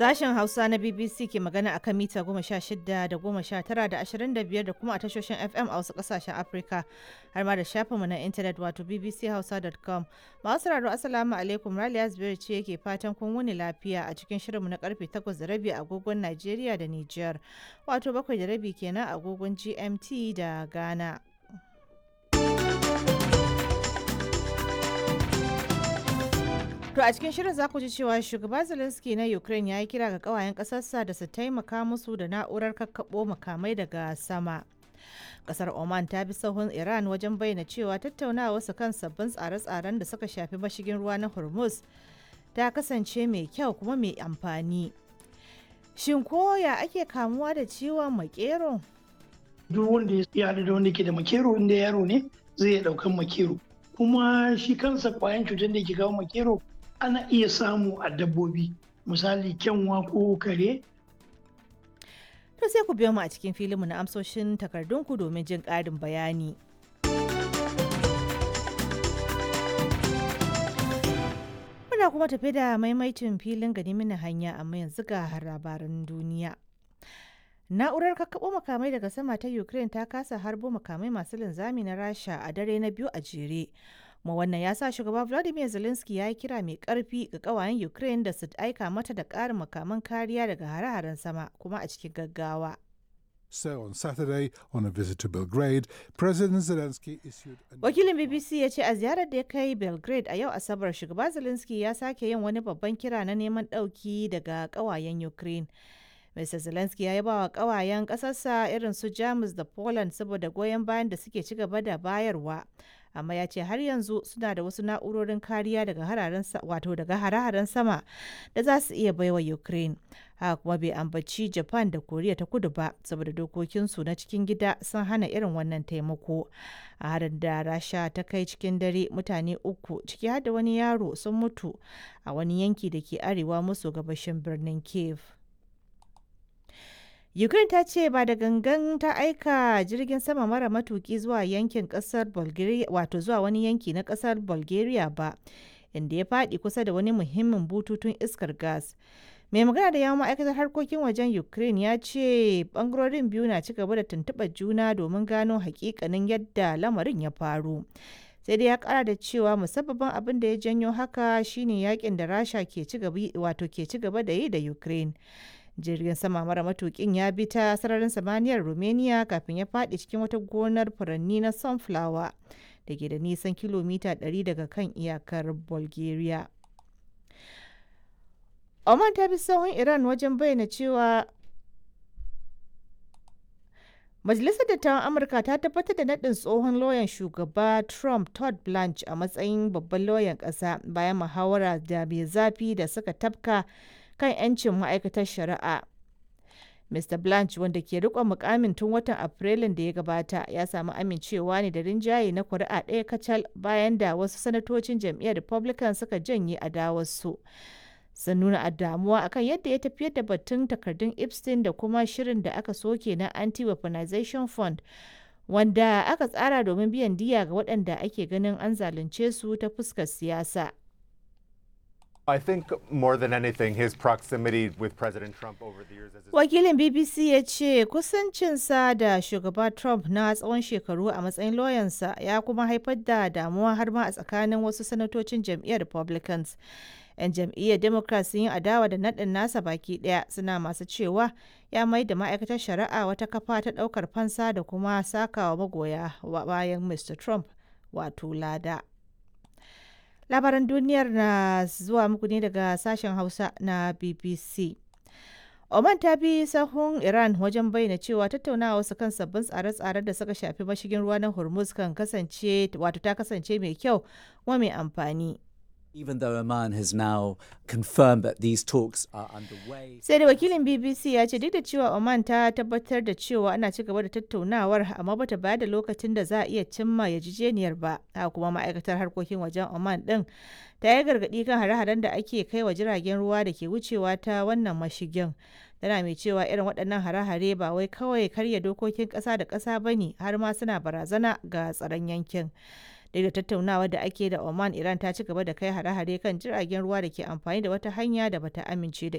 Sashen Hausa na BBC ke magana a kan mita goma sha shida da goma sha tara da ashirin da biyar da kuma a tashoshin FM a wasu ƙasashen Afirka har ma da shafinmu na intanet wato bbchausa.com. Masu sauraro Assalamu alaikum Raliya Zubairu ce yake fatan kun wuni lafiya a cikin shirinmu na karfe takwas da rabi a agogon Najeriya da Nijar wato bakwai da rabi kenan a agogon GMT da Ghana. To a cikin shirin za ku ji cewa shugaba Zelensky na Ukraine ya yi kira ga kawayen ƙasarsa da su taimaka musu da na'urar kakkaɓo makamai daga sama. Kasar Oman ta bi sahun Iran wajen bayyana cewa tattaunawa su kan sabbin tsare-tsaren da suka shafi mashigin ruwa na Hormuz ta kasance mai kyau kuma mai amfani. Shin koya ake kamuwa da ciwon makero? Duk wanda ya haɗu da wanda ke da makero inda yaro ne zai iya ɗaukan makero. Kuma shi kansa kwayan cutar da ke kawo makero ana iya samu a dabbobi misali kyanwa ko kare To sai ku biyo mu a cikin filinmu na amsoshin takardunku domin jin ƙarin bayani. Muna kuma tafi da maimaitin filin gani mini hanya amma yanzu ga labaran duniya. Na'urar kakkaɓo makamai daga sama ta Ukraine ta kasa harbo makamai masu linzami na Rasha a dare na biyu a jere. kuma wannan ya sa shugaba vladimir zelensky ya yi kira mai karfi ga kawayen ukraine da su aika mata da ƙarin makaman kariya daga hare-haren sama kuma a cikin gaggawa So on Saturday, on a visit to Belgrade, President Zelensky issued a wakilin bbc ya ce a ziyarar da ya kai belgrade a yau asabar shugaba zelensky ya sake yin wani babban kira na neman ɗauki daga kawayen ukraine Mr. Zelensky ya yaba wa kawayen ƙasarsa irin su Jamus da Poland saboda goyon bayan da suke ci gaba da bayarwa. Amma ya ce har yanzu suna da wasu na'urorin kariya daga hararen wato daga hare-haren sama da za su iya baiwa Ukraine. Haka kuma bai ambaci Japan da Koriya ta kudu ba saboda dokokinsu na cikin gida sun hana irin wannan taimako. A harin da Rasha ta kai cikin dare mutane uku ciki har da wani yaro sun mutu a wani yanki da ke arewa maso gabashin birnin Kiev. Ukraine ta ce ba da gangan ta aika jirgin sama mara matuki zuwa yankin kasar Bulgaria wato zuwa wani yanki na kasar Bulgaria ba inda ya faɗi kusa da wani muhimmin bututun iskar gas. Mai magana da yawon ma'aikatar harkokin wajen Ukraine ya ce bangarorin biyu na ci gaba da tuntuɓar juna domin gano hakikanin yadda lamarin ya faru. sai dai ya kara da cewa musabbabin abin da ya janyo haka shine yakin da rasha ke ci gaba da yi da ukraine jirgin sama mara matukin ya bi ta sararin samaniyar romania kafin ya faɗi cikin wata gonar furanni na sunflower da ke da nisan kilomita 100 daga kan iyakar bulgaria oman ta bi sahun iran wajen bayyana cewa Majalisar Dattawan Amurka ta tabbatar da naɗin tsohon lauyan shugaba Trump Todd Blanche a matsayin babban lauyan ƙasa bayan muhawara da mai zafi da suka tafka kan 'yancin ma'aikatar shari'a. Mr. Blanche wanda ke riƙon mukamin tun watan Afrilun da ya gabata ya samu amincewa ne da rinjaye na kuri'a ɗaya kacal bayan da wasu sanatocin jam'iyyar Republican suka janye adawarsu. sun nuna damuwa akan yadda ya tafiyar da batun takardun epstein da kuma shirin da aka soke na anti-weaponization fund wanda aka tsara domin biyan diya ga waɗanda ake ganin an zalunce su ta fuskar siyasa I think more than anything, his proximity with President Trump over the years as his wakilin bbc ya ce kusancinsa da shugaba trump na tsawon shekaru a matsayin lauyansa ya kuma haifar da damuwa har ma a tsakanin wasu sanatocin jam'iyyar republicans 'yan jam'iyyar democrat sun yi adawa da naɗin nasa baki ɗaya suna masu cewa ya mai da ma'aikatar shari'a wata kafa ta ɗaukar fansa da kuma sakawa magoya bayan mr trump wato lada labaran duniyar na zuwa muku ne daga sashen hausa na bbc Oman ta bi sahun Iran wajen bayyana cewa tattaunawa su kan sabbin tsare-tsaren da suka shafi mashigin ruwa na Hormuz kan kasance wato ta kasance mai kyau kuma mai amfani. even though Oman has now confirmed that these talks are underway. sai da wakilin bbc ya ce duk da cewa oman ta tabbatar da cewa ana ci gaba da tattaunawar amma bata bayar da lokacin da za a iya cimma yarjejeniyar ba haka kuma ma'aikatar harkokin wajen oman din ta yi gargaɗi kan hare-haren da ake kai wa jiragen ruwa da ke wucewa ta wannan mashigin tana mai cewa irin waɗannan hare-hare ba wai kawai karya dokokin ƙasa da ƙasa ba ne har ma suna barazana ga tsaron yankin duk da tattaunawa da ake da oman iran ta ci gaba da kai hare-hare kan jiragen ruwa da ke amfani da wata hanya da bata amince da